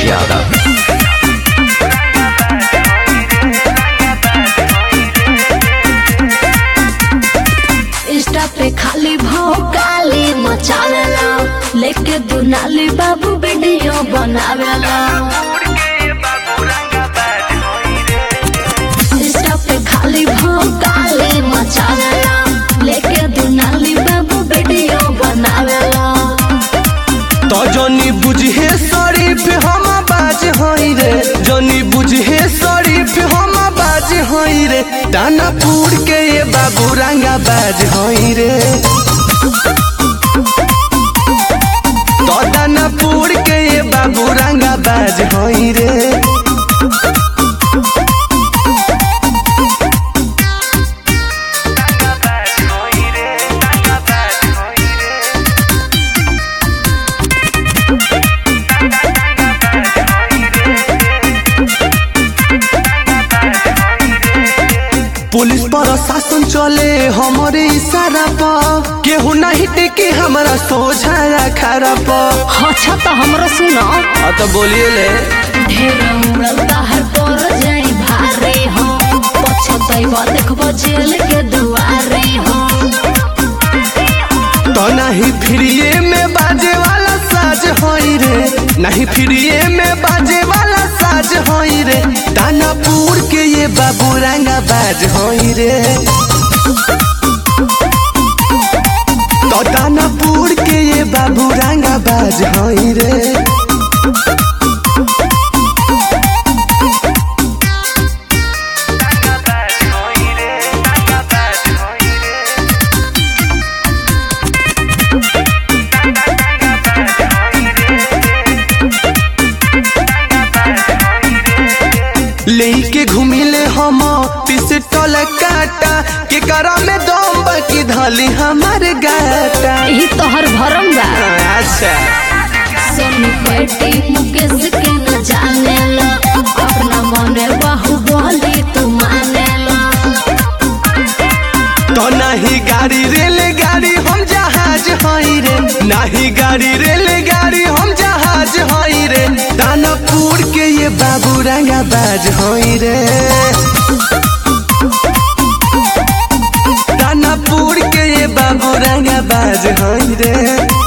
Yadav Insta पे खाली भौकाली मचावेला लेके दुनाली बाबू वीडियो बनावेला इंस्टा पे खाली भौकाली मचावेला लेके दुनाली बाबू वीडियो बनावेला तो जनी बुझे शरीफ हम बाज हई रे जनी बुझे शरीफ हम बाज हई रे दानापुर के ये बाबू रंगा बाज हई रे तो दानापुर के ये बाबू रंगा बाज हई रे पुलिस प्रशासन चले हमारे इशारा पर केहू नहीं टेके हमारा सोझा खरा पर अच्छा तो हमरो सुनो हाँ तो बोलिए ले ढेर उड़ल बाहर पर जाई भारे हो पछतैबा देखबो जेल के दुआरे हो तो नहीं फ्रीए में बाजे वाला साज होई रे नहीं फ्रीए में बाजे वाला साज होई रे दानापुर के ये बाबू रंगा बाज होई रे तो दानापुर के ये बाबू रंगा बाज होई रे लेके घूमिले हम पिस्टल काटा के करा में दम बाकी धली हमार गाटा ई तोहर भरम बा अच्छा सोनू पेटी मुकेश के न जाने ला अपना मने बाहु बोली तू माने ला तो नहीं गाड़ी रेल गाड़ी हम जहाज हई रे नहीं गाड़ी रेल गाड़ी हम जहाज हई रे दानापुर के ये बाबू रंगा बाज हई रे दानापुर के ये बाबू रंगा बाज हई रे